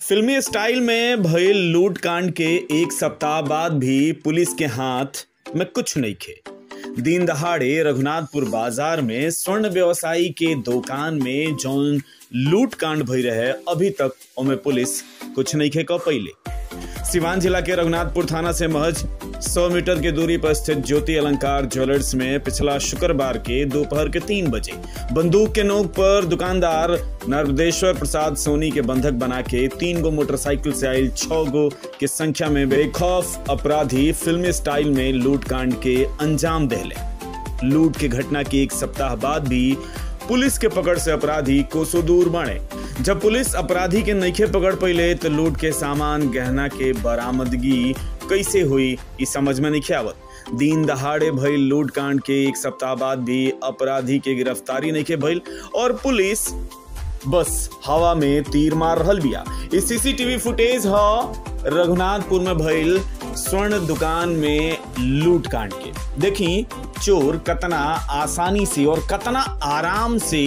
फिल्मी स्टाइल में भइल लूट कांड के एक सप्ताह बाद भी पुलिस के हाथ में कुछ नहीं खे दिन दहाड़े रघुनाथपुर बाजार में स्वर्ण व्यवसायी के दुकान में जौन लूट कांड भई रहे अभी तक ओमे पुलिस कुछ नहीं खे क पहिले सिवान जिला के रघुनाथपुर थाना से महज 100 मीटर की दूरी पर स्थित ज्योति अलंकार ज्वेलर्स में पिछला शुक्रवार के दोपहर के तीन बजे बंदूक के नोक पर दुकानदार नर्मदेश्वर प्रसाद सोनी के बंधक बना के तीन गो मोटरसाइकिल से आयल छह गो के संख्या में बेखौफ अपराधी फिल्मी स्टाइल में लूट कांड के अंजाम देले लूट के घटना के एक सप्ताह बाद भी पुलिस के पकड़ से अपराधी कोसों दूर बढ़े जब पुलिस अपराधी के नईखे पकड़ पहिले तो लूट के सामान गहना के बरामदगी कैसे हुई ई समझ में नहीं आवत दिन दहाड़े भइल लूट कांड के एक सप्ताह बाद भी अपराधी के गिरफ्तारी नहीं के भइल और पुलिस बस हवा में तीर मार रहल बिया ई सीसीटीवी फुटेज ह रघुनाथपुर में भइल स्वर्ण दुकान में लूट कांड के देखी चोर कतना आसानी से और कतना आराम से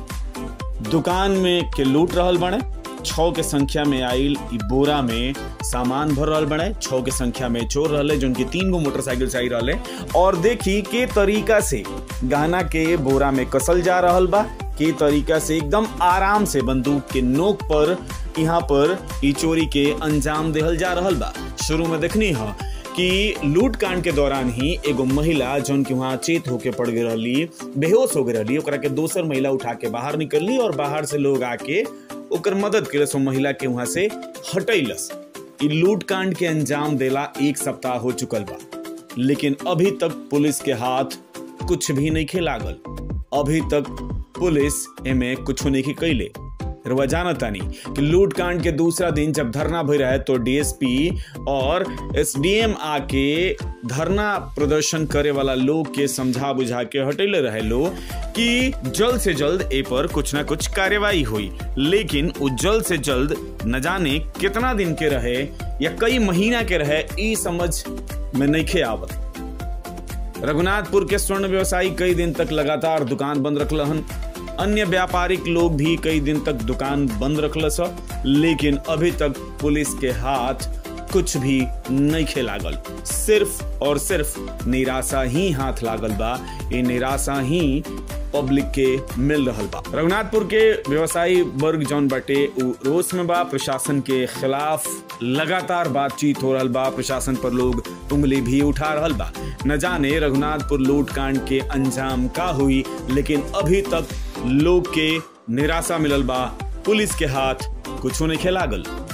दुकान में के लूट रहल बने छौ के संख्या में आइल इ बोरा में सामान भर रहल बने छौ के संख्या में चोर रहले जो उनकी तीन गो मोटरसाइकिल से आई रहले और देखी के तरीका से गहना के बोरा में कसल जा रहल बा के तरीका से एकदम आराम से बंदूक के नोक पर यहाँ पर इ चोरी के अंजाम देहल जा रहल बा शुरू में देखनी है कि लूट कांड के दौरान ही एगो महिला जौन की वहां चेत होके पड़ गई रहली बेहोश हो गई रहली ओकरा के दोसर महिला उठा के बाहर निकलली और बाहर से लोग आके ओकर मदद केलस महिला के वहां से हटैलस इ लूट कांड के अंजाम देला एक सप्ताह हो चुकल बा लेकिन अभी तक पुलिस के हाथ कुछ भी नहीं खे लागल अभी तक पुलिस एमे कुछ नहीं कैले रुआ जानतानी कि लूट कांड के दूसरा दिन जब धरना भई रहे तो डीएसपी और एसडीएम आके धरना प्रदर्शन करे वाला लोग के समझा बुझा के हटेले रहे लोग कि जल्द से जल्द ए पर कुछ ना कुछ कार्यवाही हुई लेकिन वो जल्द से जल्द न जाने कितना दिन के रहे या कई महीना के रहे ई समझ में नहीं खे आवत रघुनाथपुर के स्वर्ण व्यवसायी कई दिन तक लगातार दुकान बंद रखलहन अन्य व्यापारिक लोग भी कई दिन तक दुकान बंद रखल लेकिन अभी तक पुलिस के हाथ कुछ भी नहीं खे लागल सिर्फ और सिर्फ निराशा ही हाथ लागल बा ये निराशा ही पब्लिक के मिल रहल बा रघुनाथपुर के व्यवसायी वर्ग जौन बाटे उ रोष में बा प्रशासन के खिलाफ लगातार बातचीत हो रहल बा प्रशासन पर लोग उंगली भी उठा रहल बा न जाने रघुनाथपुर लूट कांड के अंजाम का हुई लेकिन अभी तक लोग के निराशा मिलल बा पुलिस के हाथ कुछ नहीं लागल